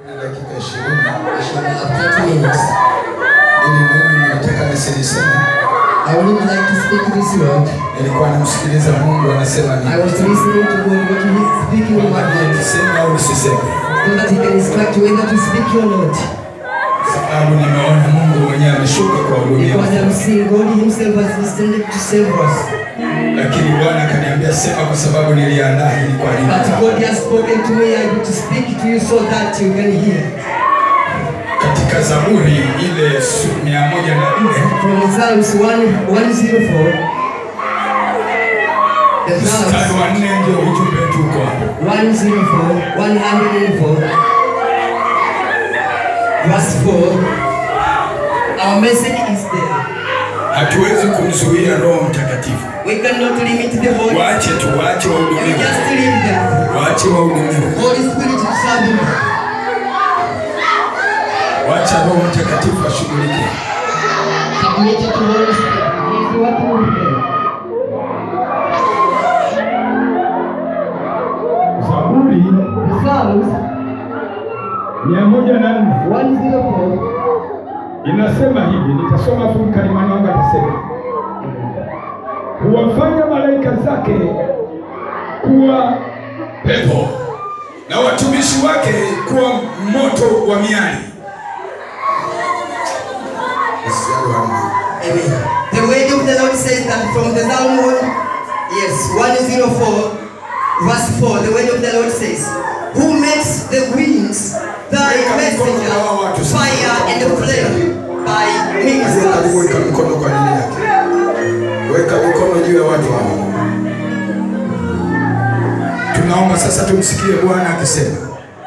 na dakika ishirini shall have 30 minutes. ili neno nataka nisiliseme. I would even like to speak this word. Nilikuwa namsikiliza Mungu anasema I nini, was listening to God what He is speaking in my heart, niseme au nisiseme, so that He can instruct whether to speak or not. sababu nimeona Mungu mwenyewe ameshuka kwa hudumia, Because I'm seeing God Himself has descended to save us. lakini Bwana akaniambia sema, kwa sababu niliandaa hili kwa ajili But yako. God has spoken to me, I'm to speak to you so that you can hear. Katika Zaburi ile su- mia moja na nne From Psalms 1, 104, the mstari Psalms wa nne ndio ujumbe wetu uko hapo. 104, 104, verse 4. Our message is there. Hatuwezi kumzuia Roho Mtakatifu, We cannot limit the Holy waache tu, waache We wahudumiwe, just leave them. waache wahudumiwe, Holy Spirit to serve Him. wacha Roho Mtakatifu ashughulike. Submit it to Holy Spirit. He is working with them. Zaburi The Psalms mia moja na nne 104. inasema hivi, nitasoma tu mkalimani wangu atasema, huwafanya malaika zake kuwa pepo na watumishi wake kuwa moto wa miali. Amen. The word of the Lord says that from the Psalm 1, yes, 104, verse 4, the word of the Lord says, Who makes the winds thy messenger, fire and flame by ministers. Weka mikono kwa ajili yake, weka mikono juu ya watu hao. Tunaomba sasa tumsikie Bwana akisema.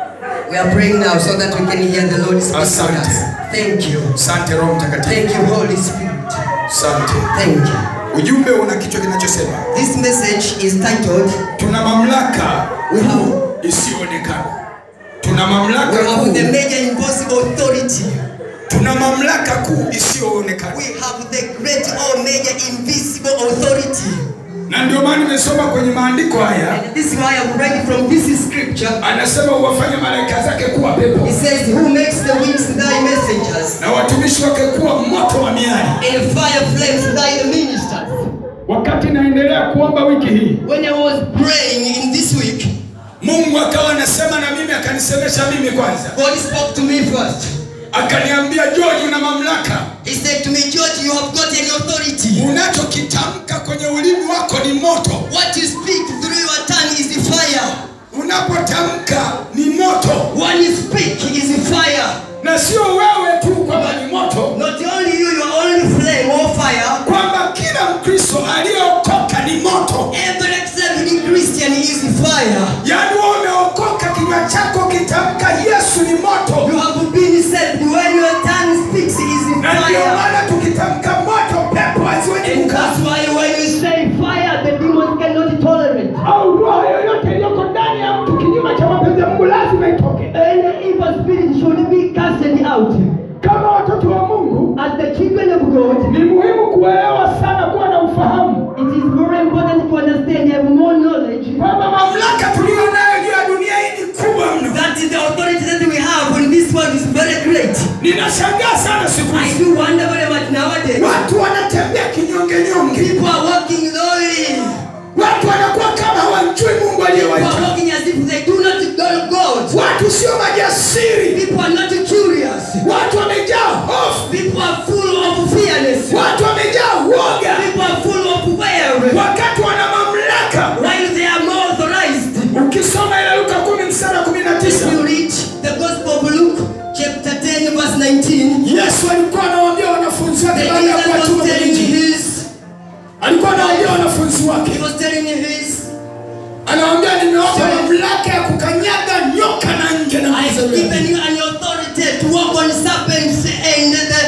We are praying now so that we can hear the Lord speak to Asante. us. Thank you. Asante Roho Mtakatifu, Thank you, Holy Spirit. asante. Thank you. Ujumbe una kichwa kinachosema This message is titled, tuna mamlaka We have, isiyoonekana. Tuna we mamlaka have kuu, the major impossible authority. tuna mamlaka kuu isiyoonekana, We have the great or major invisible authority. na ndio maana nimesoma kwenye maandiko haya, And this is why I'm reading from this scripture. anasema uwafanye malaika zake kuwa pepo It says, Who makes the winds thy messengers, na watumishi wake kuwa moto wa miali. and fire flames thy ministers. Wakati naendelea kuomba wiki hii, When I was praying in this week, Mungu akawa anasema na mimi, akanisemesha mimi kwanza, God spoke to me first. akaniambia George, una mamlaka. He said to me, George, you have got an authority. Unachokitamka kwenye ulimi wako ni moto, What you speak through your tongue is the fire. unapotamka ni moto, When you speak is fire. na sio wewe tu kwamba ni moto, Not only you, you are only flame or fire. kwamba kila Mkristo aliyeokoka ni moto. Every accepting Christian is fire. Yaani wewe umeokoka, kinywa chako kitamka Yesu ni moto, You have been saved when your tongue speaks is na ndio fire. maana tukitamka moto, pepo haziwezi And kukaa, that's why when you say fire, the demons cannot tolerate. au roho yoyote iliyoko ndani ya mtu kinyume cha mapenzi ya Mungu lazima itoke. Any evil spirit should be casted out. Kama watoto wa Mungu, As the children of God, ni muhimu kuelewa sana, kuwa na ufahamu it is very important to understand, have more knowledge. kwamba mamlaka tuliyo nayo juu ya dunia hii ni kubwa mno. That is the authority that we have in this world is very great. Ninashangaa sana siku I hizi do wonder very much nowadays. watu wanatembea kinyonge nyonge, People are walking lowly. watu wanakuwa kama hawamjui Mungu People are aliyewaita. walking as if they do not know God. Watu sio majasiri, People are not curious. watu wamejaa hofu, People are full of fearness. watu wamejaa uoga, People are full of worry. wakati wana mamlaka. While they are more authorized. Ukisoma ile Luka kumi mstari wa kumi na If tisa you read the Gospel of Luke, chapter 10, verse 19, Yesu alikuwa anawaambia wanafunzi the wake baada ya Jesus kuwatuma was kwenye telling Injili, his, alikuwa anawaambia wanafunzi wake, he was telling his, anawaambia nimewapa mamlaka ya kukanyaga nyoka na nge na I have given you an authority to walk on serpents and the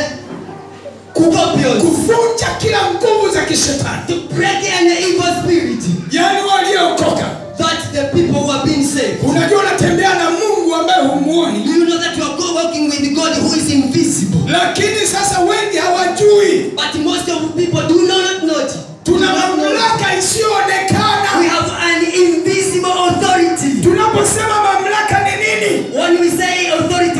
scorpions, kuvunja kila nguvu za kishetani, to break any evil spirit. yaani waliokoka. That the people who have been saved. Unajua unatembea na Mungu ambaye humuoni, You know that you are go walking with God who is invisible. lakini sasa wengi hawajui But most of the people do not know. it. Do tuna not know. mamlaka We isiyoonekana. have an invisible authority. Tunaposema mamlaka ni nini? When we say authority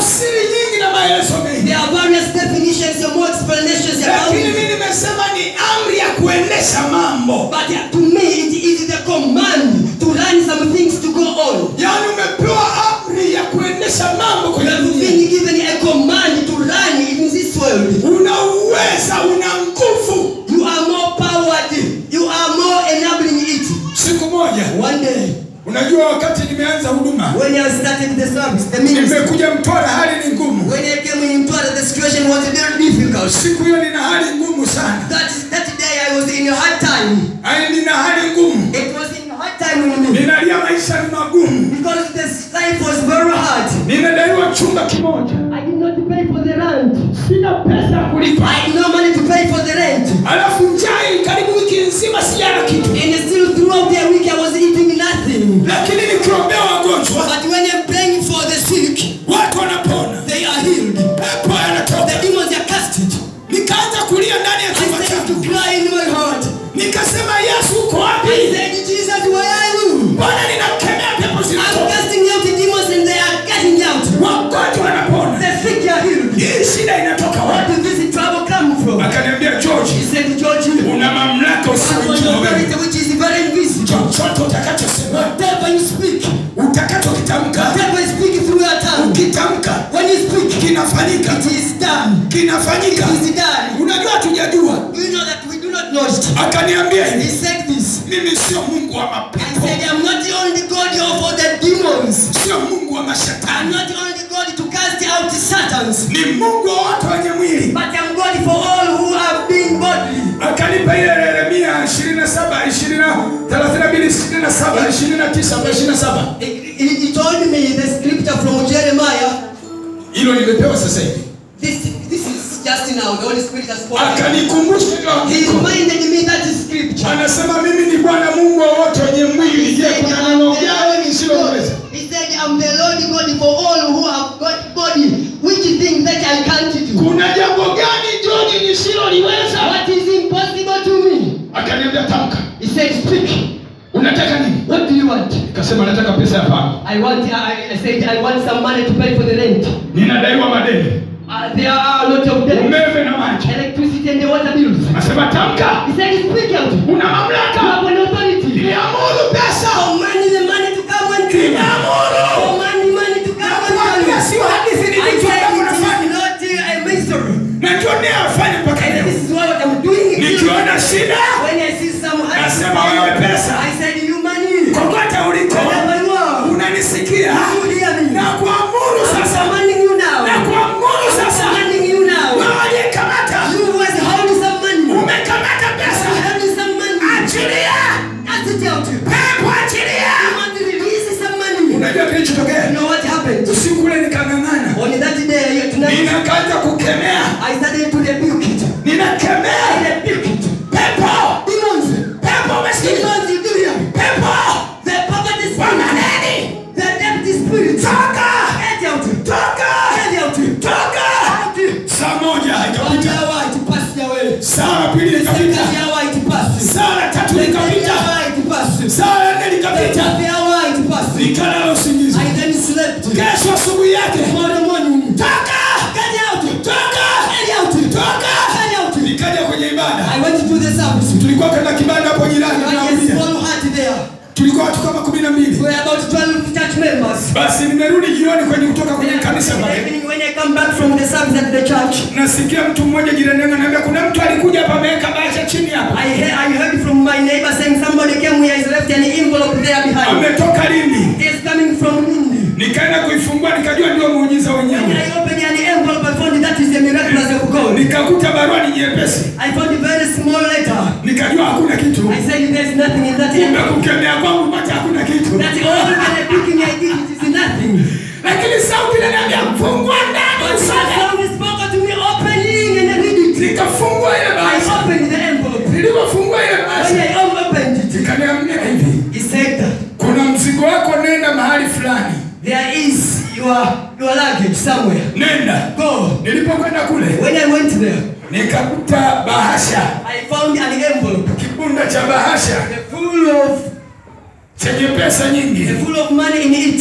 tafsiri nyingi na maelezo mengi There are various definitions and more explanations about lakini it. mi nimesema ni amri ya kuendesha mambo But uh, to me, it is the command to run some things to go on. yaani umepewa amri ya kuendesha mambo You kwenye have dunia been given a command to run in this world. una uweza una nguvu You are more powered. You are more enabling it. siku moja One day, unajua wakati nimeanza huduma when I started the service, the ministry, nimekuja mtwara hali ni ngumu when I came in Mtwara, the situation was very difficult. siku hiyo nina hali ngumu sana That, that day I was in a hard time. Ai, nina hali ngumu It was in a hard time with me. ninalia maisha ni magumu Because this life was very hard. ninadaiwa chumba kimoja I did not pay for the rent. sina pesa ya kulipa I had no money to pay for the rent. alafu njai karibu wiki nzima sijala kitu And still throughout the week I was eating nothing. lakini nikiombea wagonjwa But when I'm praying for the sick, watu wanapona they are healed. pepo The yanatoka demons are casted. nikaanza kulia ndani ya I chumba started to changu cry in my heart. nikasema yesu uko I wapi said, Jesus, where are you? mbona ninakemea pepo I'm zinatoka casting out the demons and they are getting out. wagonjwa wanapona The sick are healed. hii shida inatoka Where wapi did this trouble come from? akaniambia george He said, George, you una mamlaka have an usiojua wewe authority which is very invisible. chochote utakachosema Whatever you speak, utakachokitamka whatever you speak through your tongue, ukitamka when you speak, kinafanyika it is done. kinafanyika It is done. unajua hatujajua You know that we do not know it. akaniambia He hivi said this. mimi sio mungu wa I mapepo said, I'm not the only God of all the demons. sio mungu wa I'm mashetani not the only God to cast out the Satans. ni mungu wa watu wenye mwili But I'm God for all who have been godly. akanipa ile yeremia 27 20 32 27 29 kwa 27 He, he, he told me the scripture from Jeremiah. hilo limepewa sasa hivi This, this is just now. The Holy Spirit has spoken. akanikumbusha hilo He andiko. reminded me that scripture. anasema mimi ni bwana mungu wa wote wenye mwili je kuna neno gani nisiloweza He said, I'm the Lord God for all who have got body. Which thing that I can't do? kuna jambo gani joni nisiloliweza What is impossible to me? akaniambia tamka He said, Speak. unataka nini What do you want? nikasema nataka pesa ya pango I want. I, I said, I want some money to pay for the rent. ninadaiwa madeni Uh, there are a lot of debt, umeme na maji electricity, and the water bills. nasema tamka He said, Speak out. una You mamlaka have an authority. niamuru pesa Command the money to come and to you. niamuru Command the money to come and to nakwambia you. sio hadithi I nilichoka said, unafanya it is not uh, a mystery. najua nia afanye mpaka And leo this is what I'm doing. nikiona shida When I see some hard Nasema wewe pesa. I said, You money. kokote uliko Wherever you are. unanisikia You hear me. na kuamuru I'm sasa commanding you now. na kuamuru I'm sasa commanding you now. wewe aliyekamata You was holding some money. umekamata You pesa holding some money. achilia That's it out. You pepo achilia want to release some money. unajua You kilichotokea know what happened? usiku ule nikang'ang'ana On that day, tonight, ninakaanza kukemea I started to rebuke it. ninakemea I rebuke it. pepo Demons. pepo umesikia Demons, you do hear me? pepo The poverty wa spirit. maneni The debt spirit. toka Get out. toka Get out. toka Out. saa moja One haikapita hour it passed away. saa la pili Second likapita hour it passed. saa la tatu Second likapita hour it passed. saa la nne likapita Third hour it passed. nikalala usingizi I then slept. kesho asubuhi yake Tomorrow morning. toka Get out. toka Get out. toka Get out. nikaja kwenye ibada I went to the service. tulikuwa katika kibanda hapo jirani I had a naambia small hut there. tulikuwa watu kama kumi na We mbili were about 12 church members. basi nimerudi jioni kwenye kutoka kwenye kanisa In the pale evening when I come back from the service at the church, nasikia mtu mmoja jirani yangu ananiambia kuna mtu alikuja hapa ameweka bahasha chini hapa I heard, I heard from my neighbor saying somebody came here has left an envelope there behind. ametoka Lindi It's coming from Lindi. nikaenda kuifungua nikajua ndio muujiza When wenyewe I opened an envelope, I found that is the miraculous of God. nikakuta barua ni nyepesi I found a very small letter. nikajua hakuna kitu I said there's nothing in that kumbe envelope. kukemea kwangu pata hakuna kitu That all the rebuking I did, it is nothing. lakini sauti inaniambia fungua ndani But the usome sound spoke to me opening and I read it. nikafungua ile I bahasha opened the envelope. nilipofungua ile When bahasha I opened it, ikaniambia hivi he said that kuna mzigo wako nenda mahali fulani there is your your luggage somewhere. nenda Go. nilipokwenda kule When I went there, nikakuta bahasha I found an envelope kibunda cha bahasha full of chenye pesa nyingi full of money in it.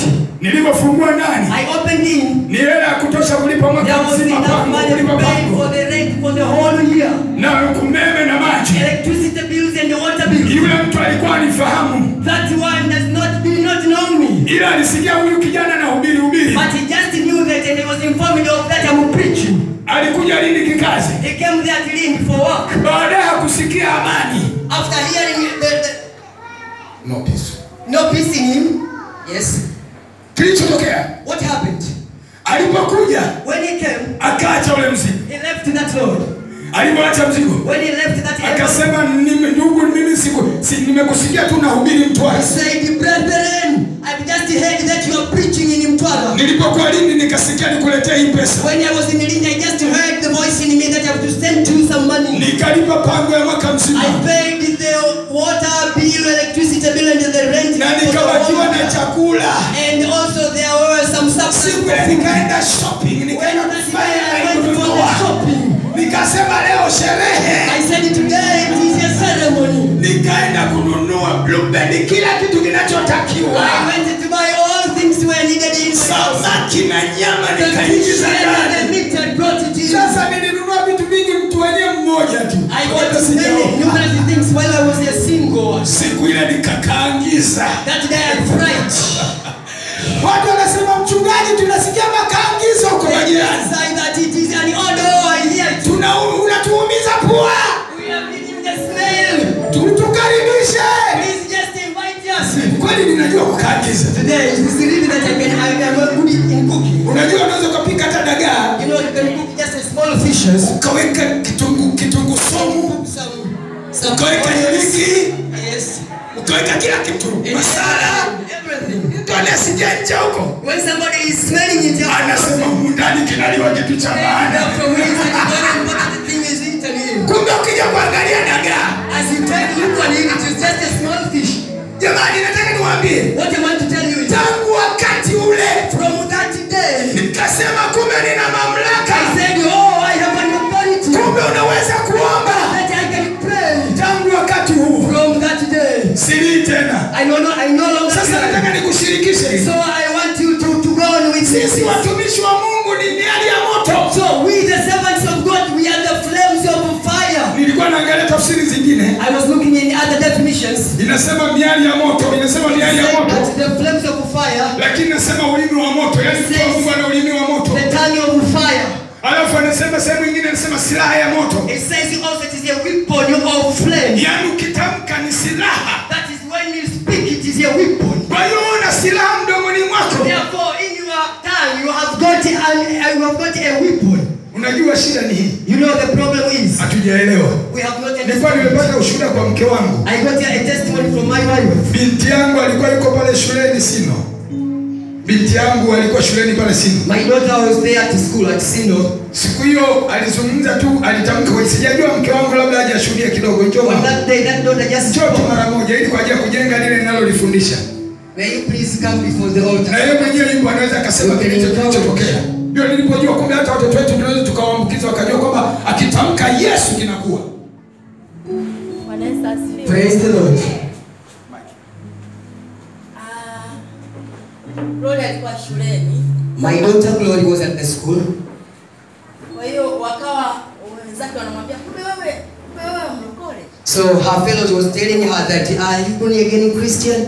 nilivyofungua ndani I opened in. ni hela ya kutosha kulipa There mwaka was mzima enough pango money to kulipa pay for pango the rent for the whole year. na umeme na maji Electricity bills and the water bills. yule mtu alikuwa anifahamu That one does not did not know me. ila alisikia huyu kijana na hubiri hubiri But he just knew that and he was informed of that I'm preaching. alikuja lini kikazi He came there to Lindi for work. baadaye hakusikia amani After hearing the, the no peace no peace in him. Yes. kilichotokea What happened? alipokuja When he came, akaacha ule mzigo he left that road. alipoacha mzigo When he left that area, akasema "Nime- ndugu mimi siku si, nimekusikia tu nahubiri he mtwara said, Brethren, I've just heard that you are preaching in Mtwara. nilipokuwa lindi nikasikia nikuletee hii pesa When I was in Lindi, I just heard the voice in me that I have to send you some money. nikalipa pango ya mwaka mzima I paid the water bill, electricity bill, and the rent. na for the nikabakiwa whole na year. chakula And also there were some siku subsidies. ya nikaenda shopping When nikaenda I kufanya went for the kununua shopping, nikasema leo sherehe I said today it is a ceremony. nikaenda kununua blueberry kila kitu kinachotakiwa I went to buy all things were needed in the house. samaki na nyama The fish nikaingiza and the ndani meat I brought it in. sasa nilinunua vitu vingi mtu wenyewe mmoja tu I Wala got many sijaoa. numerous things while I was a single. siku ile nikakaangiza That day I fried. watu wanasema mchungaji tunasikia makaangizo huko They majirani decide that it is an order. I hear it. tuna unatuumiza pua We are feeling the smell. Tu- tukaribishe Please just invite us. kweli ninajua kukaangiza Today it is really that I can I am not good in cooking. unajua unaweza ukapika hata dagaa You know you can cook just a small fishes. ukaweka kitunguu kitunguu somu Some some ukaweka onions. iliki Yes. ukaweka kila kitu masala Everything. mtu anasija nje huko When somebody is smelling it, you anasema humu ndani kinaliwa kitu cha maana from where is it? Very important thing is eaten in. kumbe ukija kuangalia dagaa As you take look on it, it is just a small fish. jamani nataka niwaambie What I want to tell you is tangu wakati ule from that day, nikasema kumbe nina mamlaka I said, Oh, I have an authority kumbe unaweza kuomba that I can pray. tangu wakati huu From that day, silii tena I know no, I no longer sasa pray. nataka nikushirikishe hivi. So I want you to, to go on with sisi this. watumishi wa mungu ni miali ya moto So we, the servants of God, we are the flames of fire. nilikuwa naangalia tafsiri zingine I was looking in other definitions. inasema miali ya moto inasema miali ya moto That the flames of fire, lakini nasema ulimi wa moto yani mtu wa mungu ana ulimi wa moto the tongue of fire. alafu anasema sehemu ingine anasema silaha ya moto It says also it is a weapon of flame. yaani ukitamka ni silaha That is when you speak, it is a weapon. kwa hiyo una silaha mdomoni mwako Therefore, in your tongue, you have got an, uh, you have got a weapon. unajua shida ni hii You know the problem is hatujaelewa we have not nilikuwa understood. nimepata ushuhuda kwa mke wangu I got a testimony from my wife. binti yangu alikuwa yuko pale shuleni sino binti yangu alikuwa shuleni pale sino My daughter was there at school at Sino. siku hiyo alizungumza tu alitamka kwa sijajua mke wangu labda hajashuhudia kidogo njoo On mama. that day, that daughter just njoo tu spoke. mara moja ili kwa ajili ya kujenga lile ninalolifundisha May you please come before the na altar. yeye mwenyewe yupo anaweza akasema Okay, kilicho okay. kilichotokea ndio nilipojua kumbe hata watoto wetu tunaweza tukawaambukiza wakajua kwamba akitamka yesu kinakuwa Bwana Yesu asifiwe. Praise the Lord. Ah, Gloria alikuwa shuleni, My daughter Glory was at the school. kwa hiyo wakawa wenzake wanamwambia kumbe wewe kumbe wewe mlokole. So her fellows was telling her that, are you born again Christian?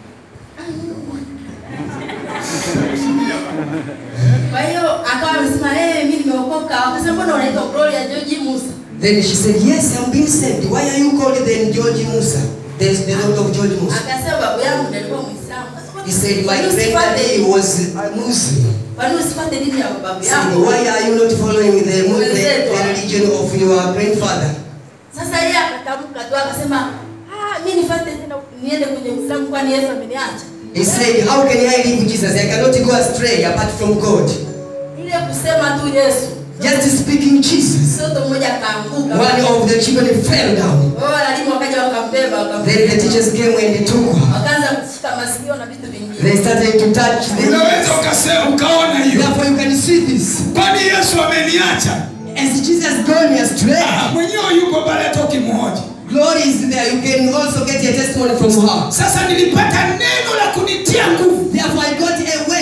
Kwa hiyo akawa amesema eh, mimi nimeokoka. Wakasema mbona unaitwa Gloria George Musa? Then she said, yes, I'm being saved. Why are you called then George Musa? There's the Lord of George Musa. Akasema babu yangu ndiye alikuwa Muislamu. He said, my Kwa nini granddaddy usifuate- was a Muslim. Kwa nini usifuate dini ya babu Said, yangu? why are you not following the, the, the religion of your grandfather? Sasa yeye akatamka tu akasema, ah, mimi nifuate tena niende kwenye Uislamu kwani Yesu ameniacha. He said, how can I live Jesus? I cannot go astray apart from God. Ile kusema tu Yesu. Just speaking Jesus. Mtoto mmoja akaanguka. One of the children fell down. Wao walimu wakaja wakambeba Then the wakambeba. teachers came and they took her. Wakaanza kushika masikio na vitu vingine. They started to touch the unaweza ukasema ukaona hiyo Therefore you can see this. kwani yesu ameniacha As Jesus gone astray, Ah, mwenyewe yuko pale hata ukimhoji glory is there. You can also get a testimony from her. sasa nilipata neno la kunitia nguvu Therefore I got a word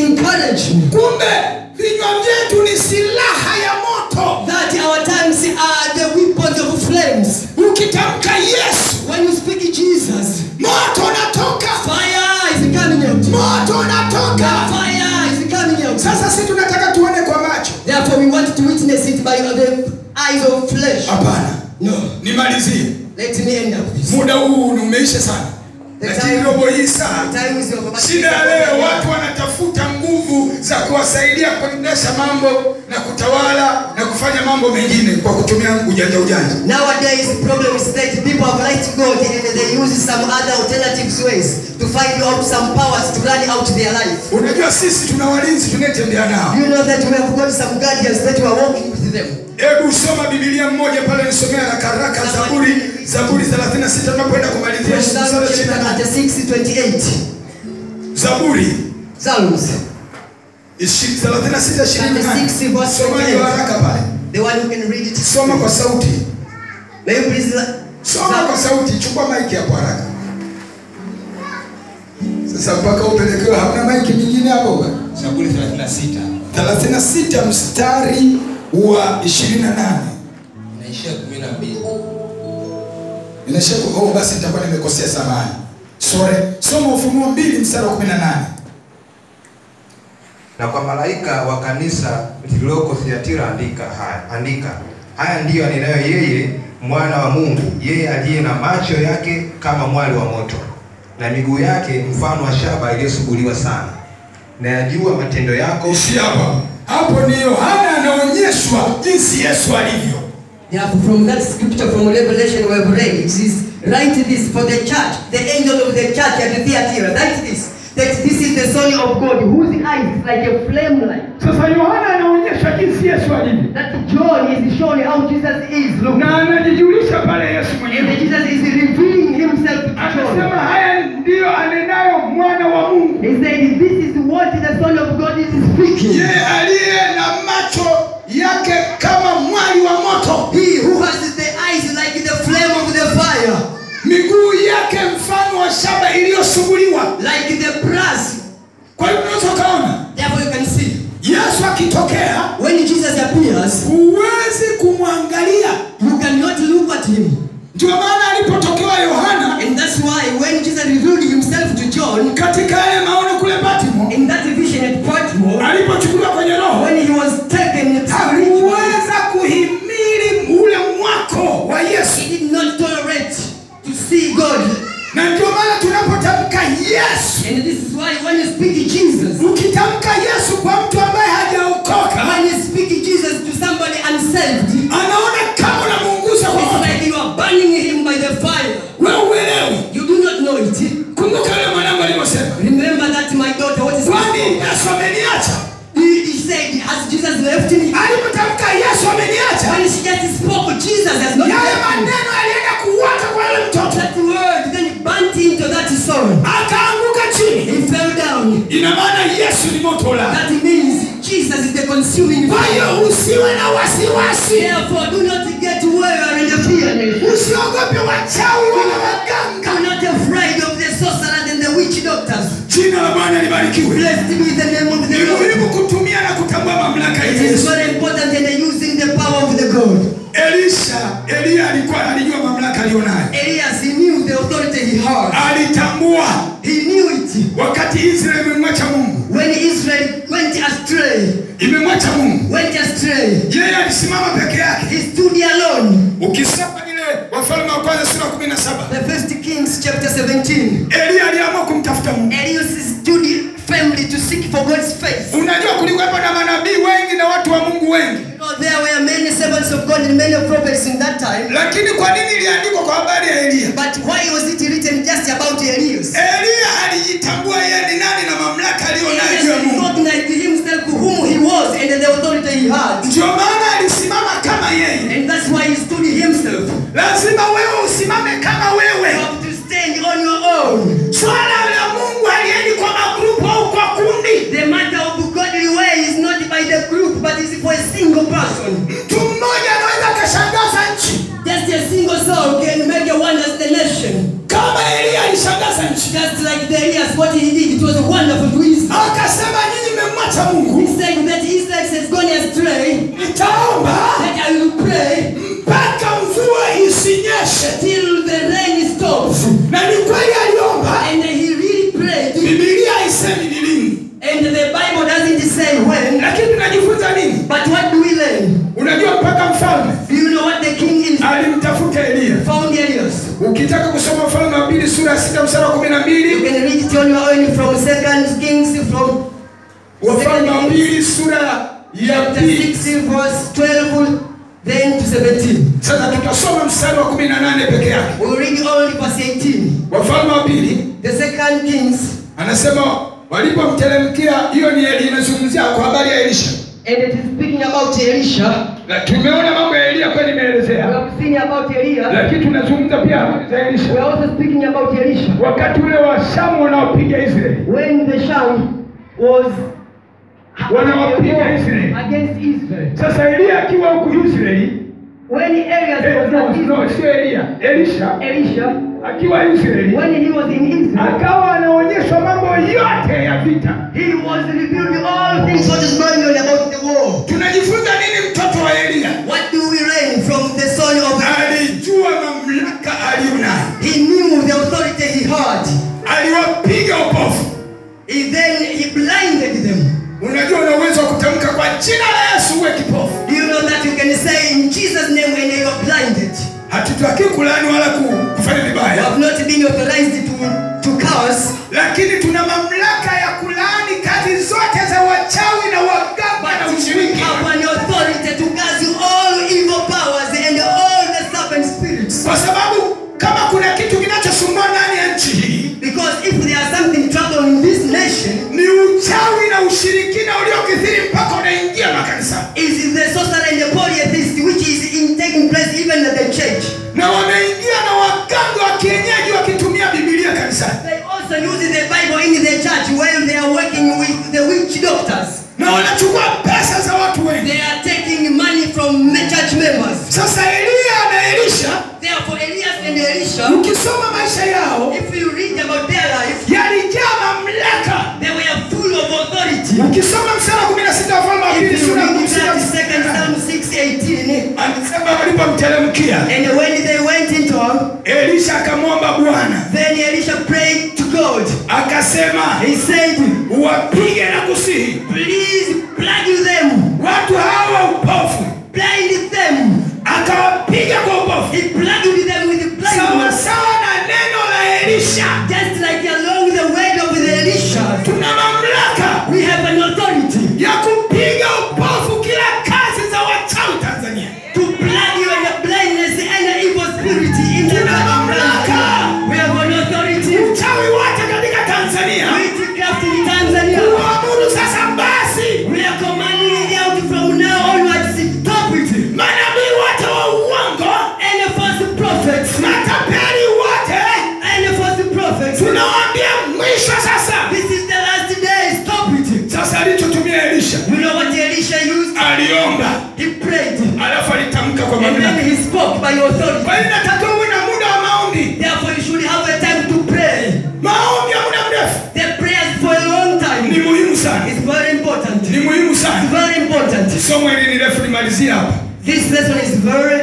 encourage me kumbe vinywa vyetu ni silaha ya moto that our tongues are the weapons of flames. ukitamka yesu When you speak Jesus, moto unatoka fire is coming out. moto unatoka Fire is coming out. sasa si tunataka tuone kwa macho Therefore, we want to witness it by the eyes of flesh. hapana No. nimalizie Let me end up this. muda huu ni umeisha sana The lakini time- robo hii saa Time is over. but- shida ya leo watu wanatafuta nguvu za kuwasaidia kuendesha mambo na kutawala na kufanya mambo mengine kwa kutumia ujanja ujanja Nowadays, the problem is that people have light God and they use some other alternative ways to find out some powers to run out their life. unajua sisi tuna walinzi tunayetembea nao You know that we have got some guardians that we are walking with them. hebu soma bibilia mmoja pale nisomea haraka haraka zaburi zaburi 36 tunapoenda kumalizia Psalm mstari wa ishirini na chapter nane. 36, 28. zaburi Psalms, ishi- 36 ishirini na nane. 36 verse soma hiyo 28. haraka pale The one who can read it. soma kwa sauti May you please. soma kwa sauti chukua maiki hapo haraka sasa mpaka upelekewe hamna maiki nyingine hapo bwana Zaburi 36 36 mstari wa 28 inaishia 12. inaishia ku- oh basi nitakuwa nimekosea samani sore soma ufunuo mbili mstari wa 18 na kwa malaika wa kanisa lililoko Thiatira andika haya, andika haya ndiyo anenayo yeye mwana wa Mungu, yeye aliye na macho yake kama mwali wa moto na miguu yake mfano wa shaba iliyosuguliwa sana, na yajua matendo yako ishi hapa hapo ni yohana anaonyeshwa jinsi yesu alivyo Therefore, from that scripture from Revelation we have read, it is write this for the church, the angel of the church at the theater. Write this that this is the Son of God, whose eyes is like a flame light. sasa yohana anaonyeshwa jinsi yesu alivyo That John is showing how Jesus is. Look, na anajijulisha pale yesu and mwenyewe Jesus is revealing himself to anasema John. haya ndiyo anenayo mwana wa mungu He said, This is what the Son of God is speaking. yeye aliye na macho yake kama mwali wa moto He who has the eyes like the flame of the fire, miguu yake mfano wa shaba iliyosuguliwa like the brass. kwa hiyo unaweza ukaona Therefore, you can see yesu akitokea when Jesus appears, huwezi kumwangalia you cannot look at him. ndio maana alipotokewa yohana And that's why when Jesus revealed himself to John katika yale maono kule batimo in that vision at Patmos, alipochukuliwa kwenye roho when he was taken to hakuweza kuhimili ule mwako wa yesu he did not tolerate to see God. na ndio maana tunapotamka yesu And this is why when you speak Jesus, ukitamka yesu kwa mtu ambaye hajaokoka when you speak Jesus to somebody unsaved, anaona kama unamuunguza kwa it's moto like you are burning him by the fire. wewe uelewi You do not know it. kumbuka yule mwanangu alivyosema Remember that my daughter, what is kwani yesu ameniacha he, he said, has Jesus left me? alipotamka yesu ameniacha When she just spoke, Jesus has not yale left me. maneno alienda kuwaka kwa yule mtoto That word then burnt into that soul. akaanguka chini He fell down. ina maana yesu ni moto ula That means Jesus is the consuming kwa fire. hiyo usiwe na wasiwasi Therefore, do not get weary and fearless. usiogope wachawi wala waganga I'm not afraid of the sorcerers and the witch doctors. jina la bwana libarikiwe Blessed be the name of ni the Lord. muhimu kutumia na kutambua mamlaka ya It is yesu very important in using the power of the God. elisha eliya alikuwa alijua mamlaka aliyonayo Elias, he knew the authority he had. alitambua He knew it. wakati israeli imemwacha mungu When Israel went astray, imemwacha mungu went astray, yeye alisimama peke yake he stood alone. ukisoma ile wafalme wa kwanza sura kumi na saba The first Kings chapter 17. eliya aliamua kumtafuta mungu Elias stood firmly to seek for God's face. unajua kulikuwepo na manabii wengi na watu wa mungu wengi You know, there were many servants of God and many prophets in that time. lakini kwa nini iliandikwa kwa habari ya eliya But why was it written just about Elias? eliya alijitambua yeye ni nani na mamlaka aliyonayo juu ya Elias mungu recognized himself whom he was and the authority he had. ndio maana alisimama kama yeye And that's why he stood himself. lazima wewe usimame kama You wewe have to stand on your own. swala la mungu aliendi kwa magrupu au kwa kundi The matter of godly way is not by the group, but is for a single person. mtu mmoja anaweza akashangaza nchi Just a single soul can make a wonders the nation. kama eliya alishangaza nchi Just like the Elias, what he did, it was wonderful to Israel. akasema nyinyi alimwacha mungu He's saying that Israel has gone astray, nitaomba that I will pray mpaka mvua isinyeshe till the rain stops. na ni kweli aliomba And he really prayed. bibilia haisemi ni lini And the Bible doesn't say when. lakini tunajifunza nini But what do we learn? unajua mpaka mfalme Do you know what the king is? alimtafuta eliya Found Elias. ukitaka kusoma mfalme wa pili sura ya sita msara wa kumi na You mbili can read it on your own from Second Kings from wafalme wa Second Kings pili sura ya chapter pili 6 verse 12 then to 17. sasa tutasoma mstari wa kumi na nane peke yake We'll read only verse 18. wafalme wa pili The Second Kings anasema walipomteremkia hiyo ni Eli- inazungumzia kwa habari ya elisha and it is speaking about Elisha. Na tumeona mambo ya eliya kweli We imeelezea have seen about Elias. lakini tunazungumza pia habari za We are elisha also speaking about Elisha. wakati ule wa shamu wanaopiga israeli When the Sham was Wanawapiga Israeli. against Israel. sasa eliya akiwa huku israeli When Elias eh, was no, at no, Israel, sio eliya elisha Elisha, akiwa israeli when he was in Israel, akawa anaonyeshwa mambo yote ya vita he was revealed all things what is going on about the war. tunajifunza nini mtoto wa eliya What do we learn from the son of alijua mamlaka aliyonayo He knew the authority he had. aliwapiga upofu He then he blinded them. unajua una uwezo wa kutamka kwa jina la yesu uwe kipofu Do you know that you can say in Jesus' name when you are blinded? hatutaki kulani wala ku- kufanya You vibaya have not been authorized to, to curse, lakini tuna mamlaka ya kulaani kazi zote za wachawi na waganga na but we ushiriki have an authority to curse all evil powers and all the serpent spirits. kwa sababu kama kuna kitu kinachosumbua ndani ya nchi hii Because if there is something trouble in this nation, ni uchawi na ushirikina uliokithiri mpaka unaingia makanisa is the sorcery and the polytheist which is in taking place even at the church. na wanaingia na waganga wa kienyeji wakitumia bibilia kanisani They also use the Bible in the church while they are working with the witch doctors. na wanachukua pesa za watu wengi They are taking money from the church members. sasa eliya na elisha Therefore, Elias and Elisha, ukisoma maisha yao if you read about their life, yalijaa mamlaka they were full of authority. ukisoma msara kumi na sita wafalme wa pili If you sura ya read kumi na that sita second Psalm 6:18, anasema walipomteremkia and when they went into him, elisha akamwomba bwana then Elisha prayed to God. akasema He said, wapige na kusihi Please plague them, watu hawa upofu blind them. akawapiga kwa upofu He plagued them with blindness. sawasawa na neno la elisha Just like along the word of the Elisha, tuna mamlaka we have an authority ya kupiga upofu kila kazi za wachawi tanzania to plague you and blindness and evil spirit in the Tuna mamlaka. We have an authority. uchawi wote katika tanzania Witchcraft in Tanzania. kuamuru sasa basi We are commanding it out from now onwards. Stop it. manabii wote wa uongo Any false prophets, matapeli wote any false prophets. tunawaambia mwisho sasa This is the last day. Stop it. sasa alichotumia elisha You know what Elisha used? aliomba He prayed. alafu alitamka kwa And then mamlaka he spoke by authority. kwa hiyo inatakiwa uwe na muda wa maombi Therefore, you should have a time to pray. maombi ya muda mrefu The prayers for a long ni time muhimu sana is very important. ni muhimu sana Very important. somo hili ni refu nimalizie hapa This lesson is very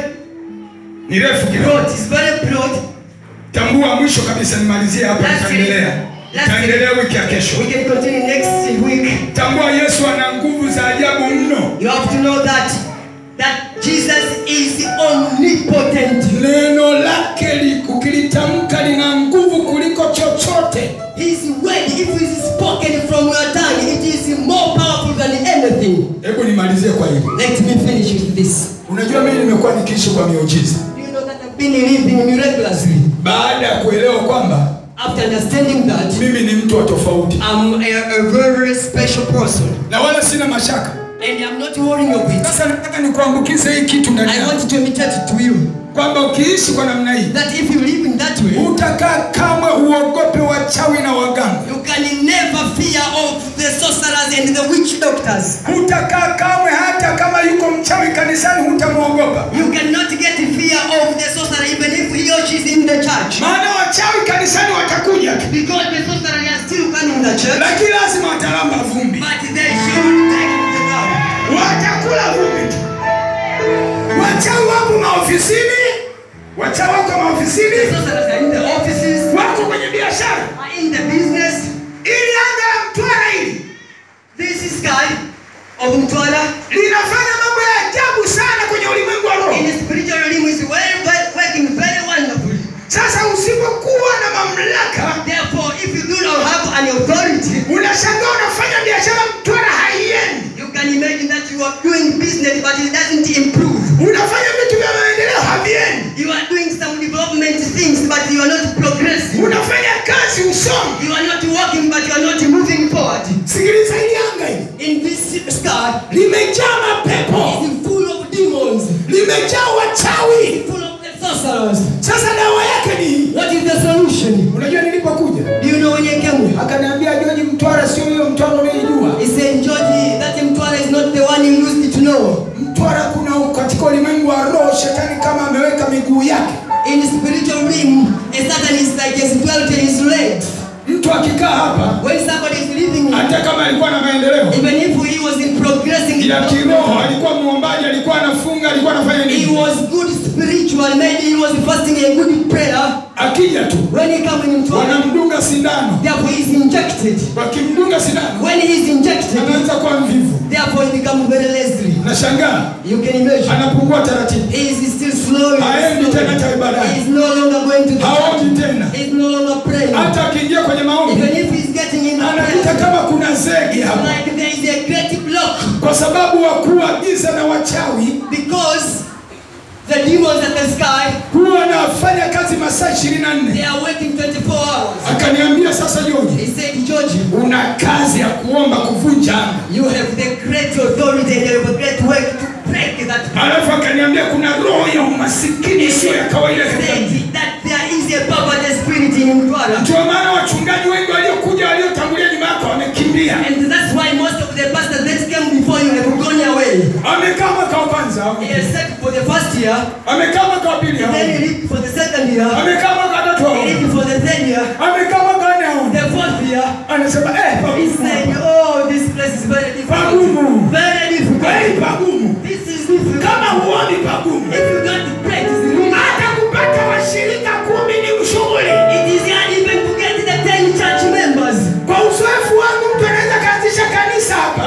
ni refu kidogo broad. It's very broad. tambua mwisho kabisa nimalizie hapa Last nitaendelea week. Last nitaendelea wiki ya kesho We can continue next week. tambua yesu ana nguvu za ajabu mno You have to know that that Jesus is omnipotent. neno lake li- ukilitamka lina nguvu kuliko chochote His word, if it is spoken from your tongue, it is more powerful than anything. hebu nimalizie kwa hili Let me finish with this. unajua mimi nimekuwa nikiishi kwa miujiza Do you know that I've been living miraculously? baada ya kuelewa kwamba After understanding that, mimi ni mtu wa tofauti I'm a, a very special person. na wala sina mashaka And I'm not worrying of it. sasa nataka nikuambukize hii kitu ndani I yako want to imitate it to you. kwamba ukiishi kwa namna hii That if you live in that way, utakaa kamwe uogope wachawi na waganga you can never fear of the sorcerers and the witch doctors. hutakaa kamwe hata kama yuko mchawi kanisani hutamwogopa You cannot get fear of the sorcerer even if he or she is in the church. maana wachawi kanisani watakuja tu Because the sorcerer are still coming in the church, lakini lazima watalamba vumbi, but they should take it to the ground. watakula vumbi tu. Wachawi wako maofisini, wachawi wako maofisini, Sorcerers are in the offices, wako kwenye biashara. are in the business. Ili anga la Mtwara hili This sky of Mtwara linafanya mambo ya ajabu sana kwenye ulimwengu wa roho. in the spiritual realm is well, well, working very wonderfully. Sasa usipokuwa na mamlaka, Therefore, if you do not have an authority, unashangaa unafanya biashara Mtwara haiendi, you can imagine that you are doing business but it doesn't improve. unafanya vitu vya maendeleo haviendi, You are doing some development things but you are not progressing. unafanya kazi usomi. You are not working but you are not moving forward. Sikiliza hili anga hili In this sky limejaa mapepo, is full of demons, limejaa wachawi. full of the sorcerers. Sasa dawa yake ni hii. What is the solution? Unajua nilipokuja Do you know when you came here? akaniambia Joji, Mtwara sio hiyo Mtwara unaijua. He said, Georgie, that Mtwara is not the one you used to know. Mtwara kuna katika ulimwengu wa roho, shetani kama ameweka miguu yake. In spiritual realm, a Satan is like a dwelt in his legs. Mtu akikaa hapa, When somebody is living here, hata kama alikuwa na maendeleo even if he was in progressing, ya kiroho, alikuwa muombaji, alikuwa anafunga, alikuwa anafanya he nini, was good spiritual, maybe he was fasting a good prayer. akija tu When he come in Mtwara, wanamdunga sindano. therefore he is injected. Wakimdunga sindano When he is injected, anaanza kuwa mvivu. therefore he becomes very lazy. Nashangaa You can imagine. anapungua taratibu, He is still slow. haendi tena cha He ibadani, is no longer going to the haombi tena. He is no longer praying. Hata akiingia kwenye maombi Even if he is getting in the anapita prayer, kama kuna zege hapa, like there is a great block kwa sababu wakuu wa giza na wachawi because the demons at the sky huwa wanafanya kazi masaa ishirini na they nne. are working 24 hours. Akaniambia sasa, Joji, He said, George, una kazi ya kuomba kuvunja anga. you have the great authority and you have a great work to break that. Alafu akaniambia kuna roho ya umasikini isiyo ya kawaida He katika mji. said that there is a poverty spirit in Mtwara. Ndio maana wachungaji wengi waliokuja waliotangulia nyuma yako wamekimbia. And that's why most of the pastors that came before you have gone away. Amekaa mwaka wa kwanza, He has said for the first year, amekaa mwaka wa pili, then he lived for the second year, amekaa mwaka wa tatu, he lived for the third year, amekaa mwaka wa nne. the fourth year. Anasema eh, He pagumu said, hapa. oh, this place is very Pagumu. difficult. Very Kweli difficult. pagumu. This is difficult. Kama huoni pagumu, If you don't practice really, hata kupata washirika kumi ni ushughuli. it is hard even to get the 10 church members. Kwa uzoefu wangu, mtu anaweza kaanzisha kanisa hapa,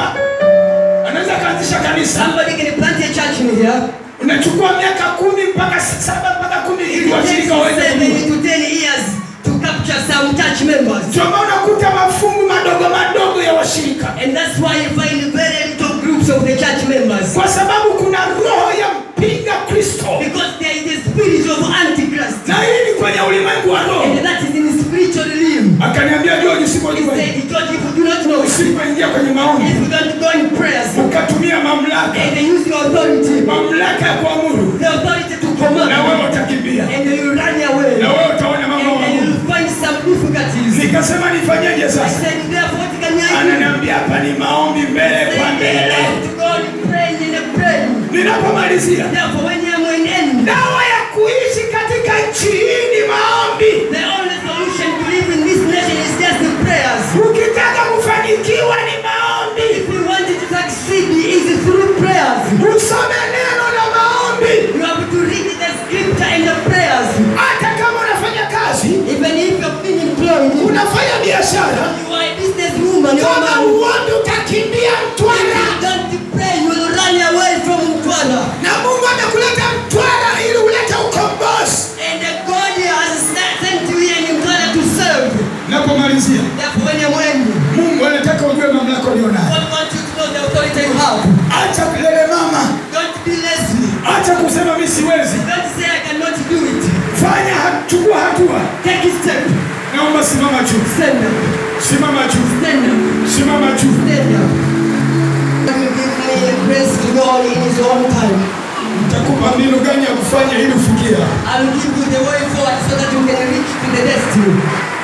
anaweza kaanzisha kanisa, Somebody can plant a church in here. unachukua miaka kumi mpaka saba mpaka kumi ili It takes washirika waweze seven kujua. to 10 years to capture some church members. Ndio maana unakuta mafungu madogo madogo ya washirika, And that's why you find very little groups of the church members. kwa sababu kuna roho ya mpinga Kristo, Because there is a spirit of Antichrist. na hii ni kwenye ulimwengu wa roho. And that is in the spiritual realm. Akaniambia George, He usipojua said, George, if you do not know, if usipoingia kwenye maombi you don't go in prayers, ukatumia mamlaka and they use your authority, mamlaka ya kuamuru, the authority to na command, wewe utakimbia, and you run away, na wewe utaona mambo and then magumu. you'll find some difficulties. Nikasema nifanyeje I sasa? said, therefore, what can I do? Ananiambia hapa ni maombi mbele kwa Say, mbele. "Let God praying in a prayer. Ninapomalizia, Therefore, when you are in end, dawa ya kuishi katika nchi hii ni maombi. the only solution to live in this nation is just the prayers. Ukitaka kufanikiwa ni maombi, If we want it to succeed, it is through prayers. usome neno la maombi. You have to read the scripture and the prayers. Hata kama unafanya kazi, Even if you've been employed, you unafanya biashara, are a businesswoman, you kama are uombi utakimbia Mtwara, don't pray, you will run away from Mtwara. na Mungu amekuleta Mtwara ili ulete ukombozi. And the God has sent you here in Mtwara to serve. Napomalizia, Therefore, when you're when Mungu anataka ujue mamlaka ulionayo. God wants you to know the authority you have. Acha kulele mama, Don't be lazy. acha kusema mimi siwezi. Don't say I cannot do it. Fanya, ha- chukua hatua. Take a step. Naomba simama juu, Stand up. simama juu, Stand up. simama juu. Stand up. God will give me a grace to go in His own time. Nitakupa mbinu gani ya kufanya ili ufikie hapo. I'll give you the way forward so that you can reach to the destiny.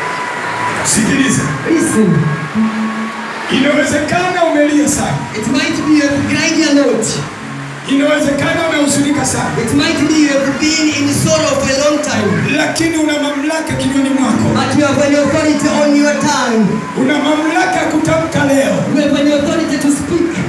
Sikiliza, Listen, inawezekana umelia sana, it might be a grind your note. inawezekana unahuzunika sana It might be you have been in sorrow for a long time, lakini una mamlaka kinywani mwako but you have an authority on your tongue. una mamlaka ya kutamka leo You have an authority to speak.